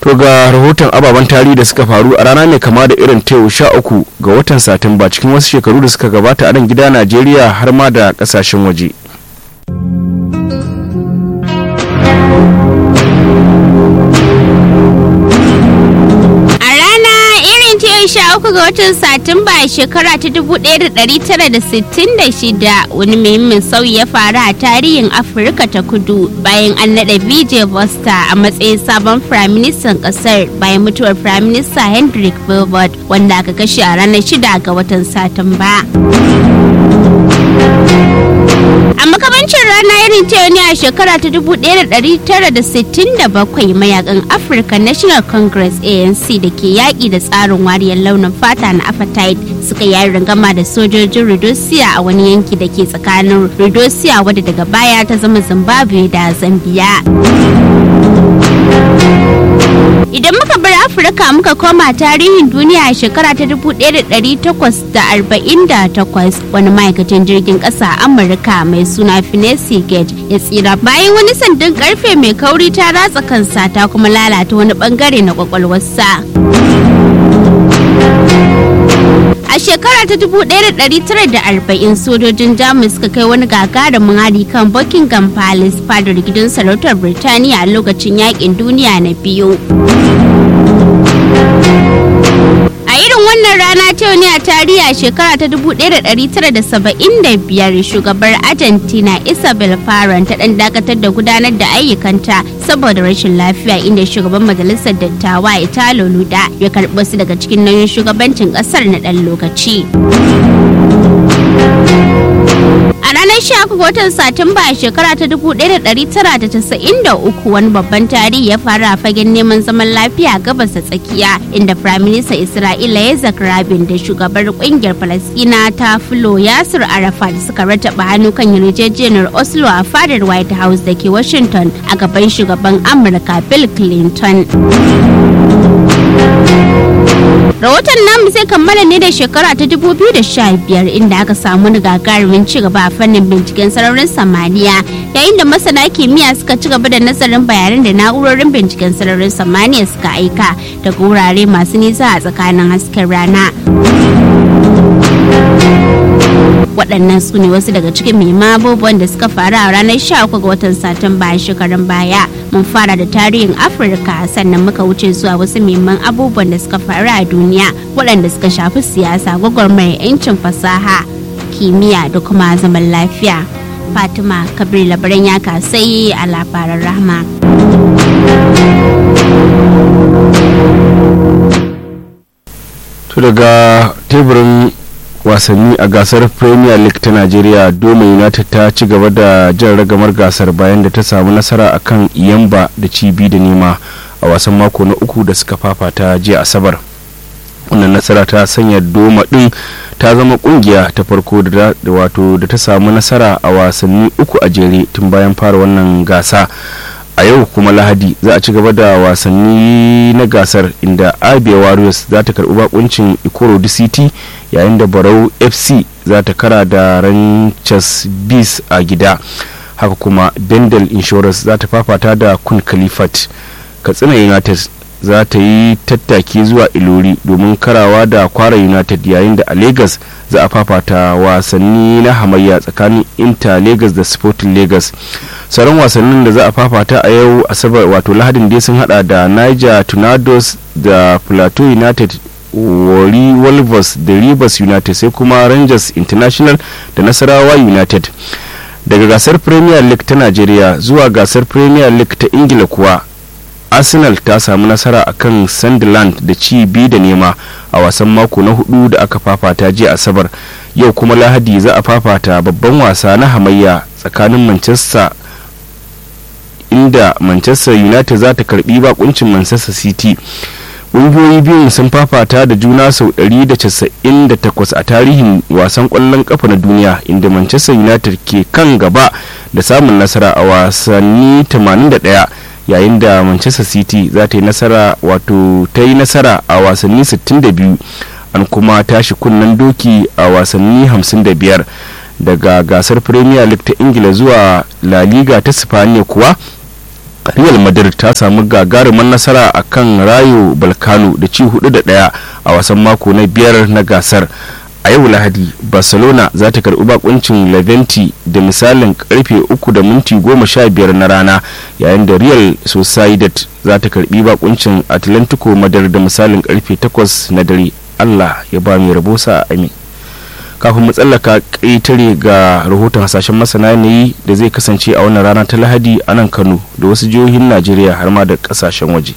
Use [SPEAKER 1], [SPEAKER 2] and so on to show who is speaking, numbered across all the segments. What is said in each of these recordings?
[SPEAKER 1] to ga rahoton ababen tarihi da suka faru a rana mai kama da irin ta sha uku ga watan satumba cikin wasu shekaru da suka gabata a nan gida najeriya har ma da kasashen waje
[SPEAKER 2] sha uku ga watan satumba a shekara ta 1966 wani muhimmin sauyi ya faru a tarihin afirka ta kudu bayan an naɗa vijay vosta a matsayin sabon firaministan ƙasar bayan mutuwar firaminista hendrik bilbot wanda aka kashe a ranar 6 ga watan satumba a makamancin rana irin ta ne a shekara ta 1967 mayakan african national congress anc da ke yaƙi da tsarin wariyar launin fata na apartheid suka yi rangama da sojojin rhodesia a wani yanki da ke tsakanin rhodesia wadda daga baya ta zama zimbabwe da zambia Idan muka bar Afirka muka koma tarihin duniya a shekara ta 1848 wani ma'aikacin jirgin ƙasa a Amurka mai suna Finesi Gage ya tsira bayan wani sandan karfe mai kauri ta ratsa kansa ta kuma lalata wani bangare na kwakwalwarsa. A shekara ta 1940 sojojin Jamus suka kai wani gagarumin hari kan Buckingham Palace fadar gidan sarautar Birtaniya a lokacin yakin duniya na biyu. A irin wannan rana ta ne a tarihi a shekara ta 1975 shugabar Argentina Isabel Farron ta dan dakatar da gudanar da ayyukanta saboda rashin lafiya inda shugaban majalisar dattawa Italo Luda ya karɓi su daga cikin nauyin shugabancin ƙasar na ɗan lokaci. A ranar 13 ga watan Satumba a shekara ta 1993 wani babban tarihi ya faru a fagen neman zaman lafiya a gabas da tsakiya inda Firaministan Isra'ila Yitzhak Rabin da shugabar kungiyar Falasɗina ta Fulo Yasir Arafat suka rataba hannu kan yarjejeniyar Oslo a fadar White House da ke Washington a gaban shugaban Amurka Bill Clinton. Rahoton namu zai kammala ne da shekara ta 2015 inda aka samu gagarumin ci gaba a fannin binciken sararin samaniya yayin da masana kimiyya suka ci gaba da nazarin bayanan da na'urorin binciken sararin samaniya suka aika daga wurare masu nisa a tsakanin hasken rana. waɗannan su ne wasu daga cikin muhimman abubuwan da suka faru a ranar 13 ga watan satumba a shekarun baya mun fara da tarihin afirka sannan muka wuce zuwa wasu muhimman abubuwan da suka faru a duniya waɗanda suka shafi siyasa gwagwarmayar 'yancin fasaha kimiyya da kuma zaman lafiya fatima kabir labaran ya kasai a labaran rahma
[SPEAKER 1] to daga teburin wasanni a gasar premier league ta nigeria doma united ta ci gaba da jan ragamar gasar bayan da ta samu nasara a kan iyamba da cibi da nema a wasan mako na uku da suka fafata jiya asabar wannan nasara ta sanya doma din ta zama kungiya ta farko da wato da ta samu nasara a wasanni uku a jere tun bayan fara wannan gasa a yau kuma lahadi za a ci gaba da wasanni na gasar inda abia warriors za ta karbi bakuncin ikorodi city yayin da barau fc za ta kara da ranchers bees a gida haka kuma bendel insurance za ta fafata da kun khalifat katsina united za ta yi tattaki zuwa ilori domin karawa da kwara united yayin da a lagos za a fafata wasanni na hamayya tsakanin inter lagos da sporting lagos sauran wasannin da za a fafata a yau asabar wato lahadin dai sun hada da niger tornadoes da plateau united wari wolvers da rivers united sai kuma rangers international da nasarawa united daga gasar premier league ta nigeria zuwa gasar premier league ta ingila kuwa arsenal ta samu nasara akan sunderland da ci biyu da nema a wasan mako na hudu da aka fafata jiya asabar yau kuma lahadi za a fafata babban wasa na hamayya tsakanin manchester inda manchester united za ta karbi bakuncin manchester city ƙungiyoyi biyun sun fafata da juna sau 198 a tarihin wasan ƙwallon ƙafa na duniya inda manchester united ke kan gaba da samun nasara a wasanni 81 yayin da manchester city za ta yi nasara wato ta yi nasara a wasanni 62 an kuma tashi kunnen doki a wasanni 55 daga gasar premier league ta ingila zuwa la liga ta sifaniya kuwa real madrid ta samu gagarumin nasara a kan rayo balkano da ci hudu da daya a wasan mako na biyar na gasar a yau lahadi barcelona za ta karbi bakuncin leventi da misalin karfe uku da minti goma sha biyar na rana yayin da real sociedad za ta karbi bakuncin atlantico madrid da misalin karfe takwas na dare allah ya ba mai rabo sa amin kafin mu tsallaka ƙetare ga rahoton hasashen masana yanayi da zai kasance a wannan rana ta lahadi a nan kano da wasu jihohin najeriya har ma da ƙasashen waje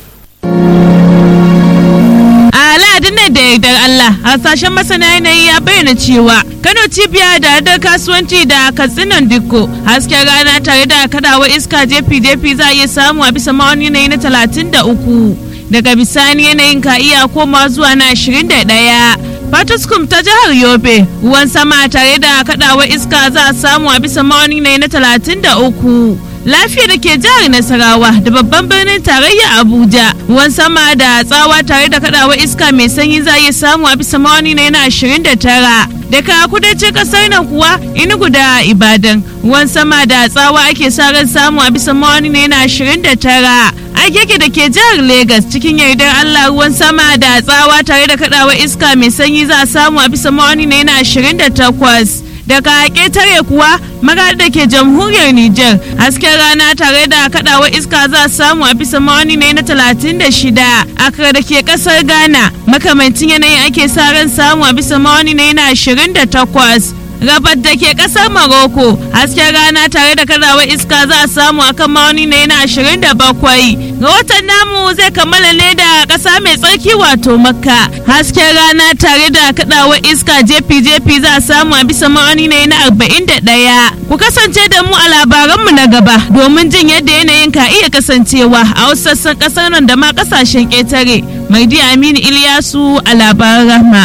[SPEAKER 3] a lahadin nan da yardar allah hasashen masana yanayi ya bayyana cewa kano cibiya da hadar kasuwanci da katsinan dikko hasken rana tare da kadawa iska jefi jefi za a iya samu a bisa ma'auni yanayi na talatin da uku daga bisani yanayin ka iya koma zuwa na ashirin da ɗaya Fatuskum ta jihar Yobe ruwan sama tare da kadawar iska za a samu a bisa ma'auni ne na talatin da uku. Lafiya da ke jihar Nasarawa da babban birnin tarayya Abuja ruwan sama da tsawa tare da kadawar iska mai sanyi za a iya samu a bisa ma'auni ne na ashirin da tara. Daga kudancin kasar nan kuwa Enugu da Ibadan ruwan sama da tsawa ake sa ran samu a bisa ma'auni ne na ashirin da tara. agege da ke jihar Legas cikin yardar Allah ruwan sama da tsawa tare da kadawa iska mai sanyi za a samu a bisa ma'auni na yana 28 daga ƙetare kuwa magana da ke jamhuriyar Nijar hasken rana tare da kadawa iska za a samu a bisa ma'auni na yana 36 akra da ke ƙasar Ghana makamancin yanayin ake sa ran samu a bisa ma'auni na yana 28 rabat da ke kasar Morocco hasken rana tare da kadawar iska za a samu akan ma'auni na yana 27 ga watan namu zai kammala ne da kasa mai tsarki wato makka hasken rana tare da kadawar iska jefi jefi za a samu a bisa ma'auni na yana 41 ku kasance da mu a labaranmu na gaba domin jin yadda yanayin ka iya kasancewa a wasu sassan kasar nan da ma kasashen ƙetare mai aminu iliyasu a labaran rahma.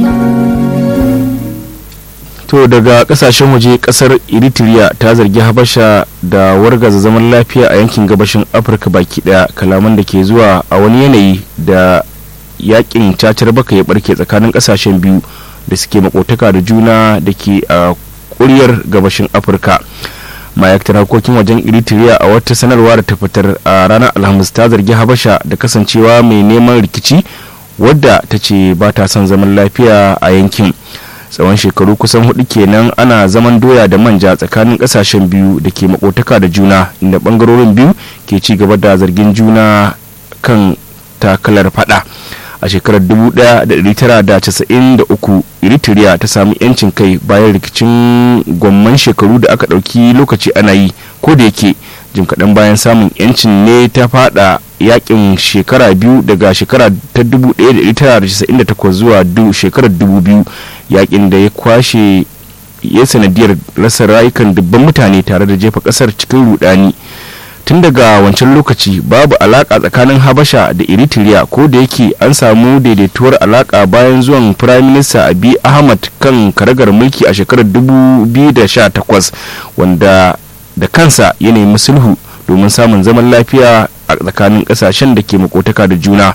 [SPEAKER 1] to daga kasashen waje kasar eritrea ta zargi habasha da wargaza zaman lafiya a yankin gabashin afirka baki daya kalaman da ke zuwa a wani yanayi da yakin cacar baka ya barke tsakanin kasashen biyu da suke makotaka da juna da ke a kuryar gabashin afirka ma'aikatar harkokin wajen eritrea a wata sanarwa da ta fitar a ranar alhamis ta zargi habasha da kasancewa mai neman rikici wadda ta ce ba ta son zaman lafiya a yankin tsawon shekaru kusan hudu kenan ana zaman doya da manja tsakanin kasashen biyu da ke makotaka da juna inda bangarorin biyu ke ci gaba da zargin juna kan takalar fada a shekarar 1993 eritrea ta sami yancin kai bayan rikicin gwamman shekaru da aka ɗauki lokaci ana yi ko da yake jim kaɗan bayan samun yancin ne ta fada yakin shekara biyu daga shekara ta 1998 zuwa shekarar 2000 yakin da ya kwashe ya sanadiyar rasa rayukan dubban mutane tare da jefa kasar cikin rudani tun daga wancan lokaci babu alaka tsakanin habasha da eritrea ko da yake an samu daidaituwar alaka bayan zuwan prime minister abi ahmad kan karagar mulki a shekarar 2018 wanda da kansa ya nemi sulhu domin samun zaman lafiya a tsakanin kasashen da ke makotaka da juna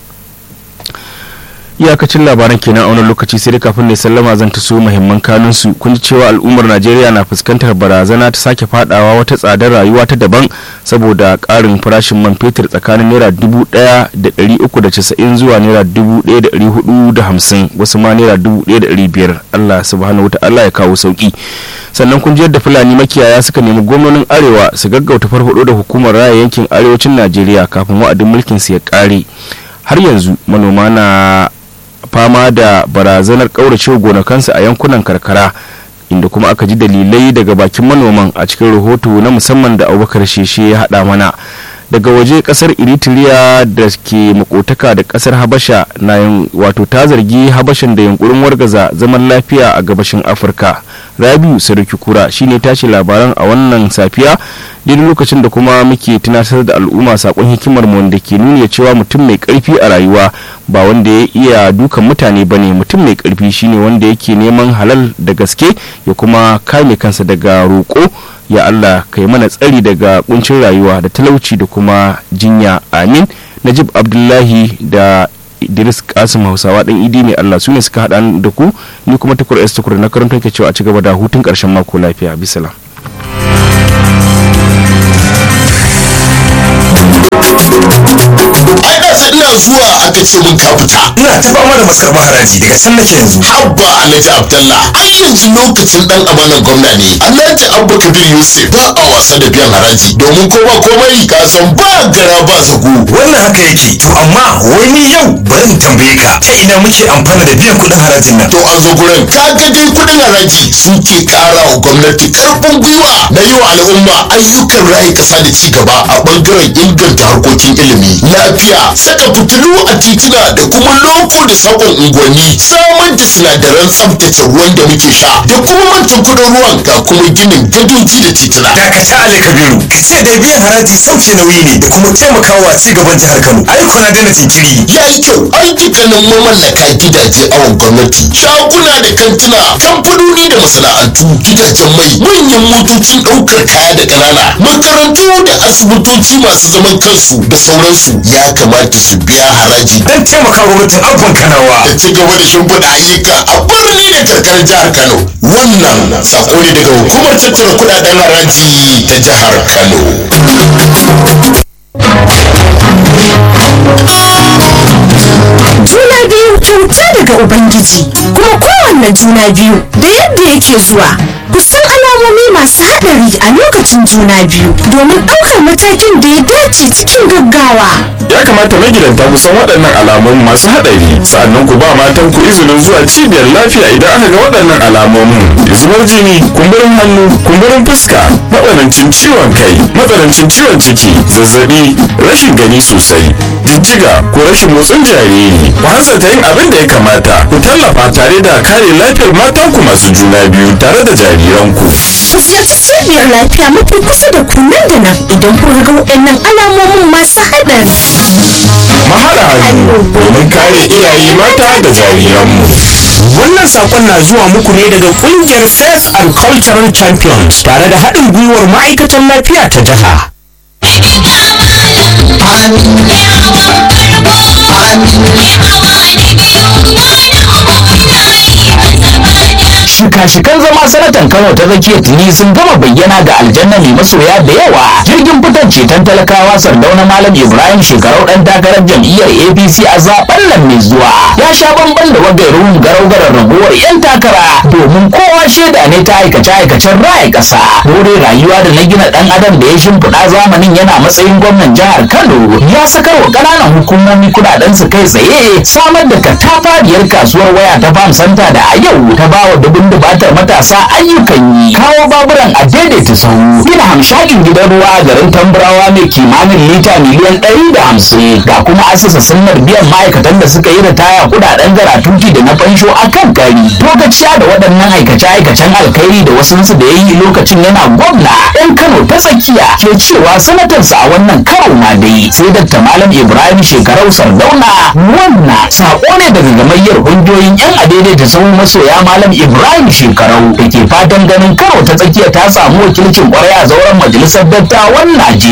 [SPEAKER 1] iyakacin labaran kenan a wani lokaci sai da kafin da sallama zan taso muhimman kanun su kun ji cewa al'ummar najeriya na fuskantar barazana ta sake fadawa wata tsadar rayuwa ta daban saboda karin farashin man fetur tsakanin naira dubu daya da dari uku da casa'in zuwa naira dubu daya da dari hudu da hamsin wasu ma naira dubu daya da dari biyar allah subhanahu wa ta'ala ya kawo sauki sannan kun ji yadda fulani makiyaya suka nemi gwamnonin arewa su gaggauta farfado da hukumar raya yankin arewacin najeriya kafin wa'adin mulkin su ya kare har yanzu manoma na fama da barazanar kaurace gonakansu a yankunan karkara inda kuma aka ji dalilai daga bakin manoman a cikin rahoto na musamman da abubakar sheshe ya haɗa mana daga waje kasar eritrea da ke makotaka da kasar habasha na wato ta zargi habashan da yunkurin wargaza zaman lafiya a gabashin afirka rabiu sarki kura shine tashi labaran a wannan safiya daidai lokacin da kuma muke tunatar da al'umma sakon hikimar mu wanda ke nuna cewa mutum mai karfi a rayuwa ba wanda ya iya dukan mutane bane mutum mai karfi shine wanda yake neman halal da gaske ya kuma kame kansa daga roƙo ya Allah kai mana tsari daga kuncin rayuwa da talauci da kuma jinya amin najib abdullahi da idris kasim hausawa dan idi mai Allah su ne suka haɗa da ku ni kuma tukur s tukur na karanta ke cewa a ci gaba da hutun ƙarshen mako lafiya bisalam
[SPEAKER 4] ɗazu ina zuwa aka ce mun ka fita
[SPEAKER 5] ina ta fama da masarba haraji daga can nake yanzu
[SPEAKER 4] habba alhaji abdallah ai yanzu lokacin dan amanan gwamna ne alhaji abba kabir yusuf ba a wasa da biyan haraji domin kowa komai ka san ba gara ba zago
[SPEAKER 5] wannan haka yake to amma wai ni yau bari in tambaye ka ta ina muke amfana da biyan kuɗin harajin nan
[SPEAKER 4] to an zo gurin ka ga dai kudin haraji suke kara wa gwamnati karfin gwiwa na yi wa al'umma ayyukan rayu kasa da ci gaba a bangaren inganta harkokin ilimi lafiya saka fitilu a titina da kuma loko da sakon unguwanni samar da sinadaran tsaftace ruwan da muke sha da kuma mantan kudin ruwan ga kuma ginin gadoji da titina
[SPEAKER 5] dakata ali kabiru ka ce da biyan haraji sauke nauyi ne da kuma taimakawa ci gaban jihar kano ai kuna daina jinkiri
[SPEAKER 4] ya yi kyau an dukkanin mamallaka gidaje awon gwamnati shaguna da kantuna kamfanoni da masana'antu gidajen mai manyan motocin ɗaukar kaya da ƙanana makarantu da asibitoci masu zaman kansu da sauransu ya kamata su biya haraji
[SPEAKER 5] dan taimaka gwamnatin abban kanawa
[SPEAKER 4] da ci gaba da shimfiɗa ayyuka a birni da karkarar jihar kano wannan sako ne daga hukumar tattara kuɗaɗen haraji ta jihar kano
[SPEAKER 6] juna biyu kyauta daga ubangiji kuma kowanne juna biyu da yadda yake zuwa ku san alamomi masu haɗari a lokacin juna biyu domin ɗaukar matakin da ya dace cikin gaggawa
[SPEAKER 1] ya kamata magidanta ku san waɗannan alamun masu haɗari sa'annan ku ba matan ku izinin zuwa cibiyar lafiya idan aka ga waɗannan alamomin zubar jini kumburin hannu kumburin fuska matsanancin ciwon kai matsanancin ciwon ciki zazzabi rashin gani sosai jijjiga ko rashin motsin jariri ku hanzarta yin abin da ya kamata ku tallafa tare da kare lafiyar matanku masu juna biyu tare da jariranku
[SPEAKER 6] ku ziyarci cibiyar lafiya mafi kusa da ku nan da nan idan kun ga waɗannan alamomin masu haɗari
[SPEAKER 1] mahaɗa hannu domin kare iyaye mata da jariranmu
[SPEAKER 7] Wannan sakon na zuwa muku ne daga kungiyar Faith and Cultural Champions tare da haɗin gwiwar ma'aikatan lafiya ta jiha.
[SPEAKER 8] shika-shikan zama sanatan kano ta tsakiya tuni sun gama bayyana ga aljanna mai masoya da yawa jirgin fitar ceton talakawa sardauna malam ibrahim shekarau dan takarar jam'iyyar apc a zaben nan mai zuwa ya sha bamban da wagairun garau-garar raguwar yan takara domin kowa shaida ne ta aikace-aikacen raya ƙasa hore rayuwa da na gina dan adam da ya shimfiɗa zamanin yana matsayin gwamnan jihar kano ya sakar wa ƙananan hukumomi kuɗaɗen su kai tsaye samar da katafariyar kasuwar waya ta farm center da a yau ta bawa dubun dubatar matasa ayyukan yi kawo baburan a daidaita sahu gina hamshakin gidan ruwa a garin tamburawa mai kimanin lita miliyan ɗari da hamsin ga kuma asasa sunnar biyan ma'aikatan da suka yi ritaya kudaden garatuti da na fansho a kan kari lokaciya da waɗannan aikace-aikacen alkhairi da wasunsu da ya yi lokacin yana gwamna ɗan kano ta tsakiya ke cewa sanatarsa a wannan karo ma dai sai dakta malam ibrahim shekarau sardauna wannan saƙo ne daga gamayyar ƙungiyoyin yan adaidaita sahun masoya malam ibrahim shekarau da ke fatan ganin karo ta tsakiya ta samu wakilcin kwarai a zauren majalisar dattawan najeriya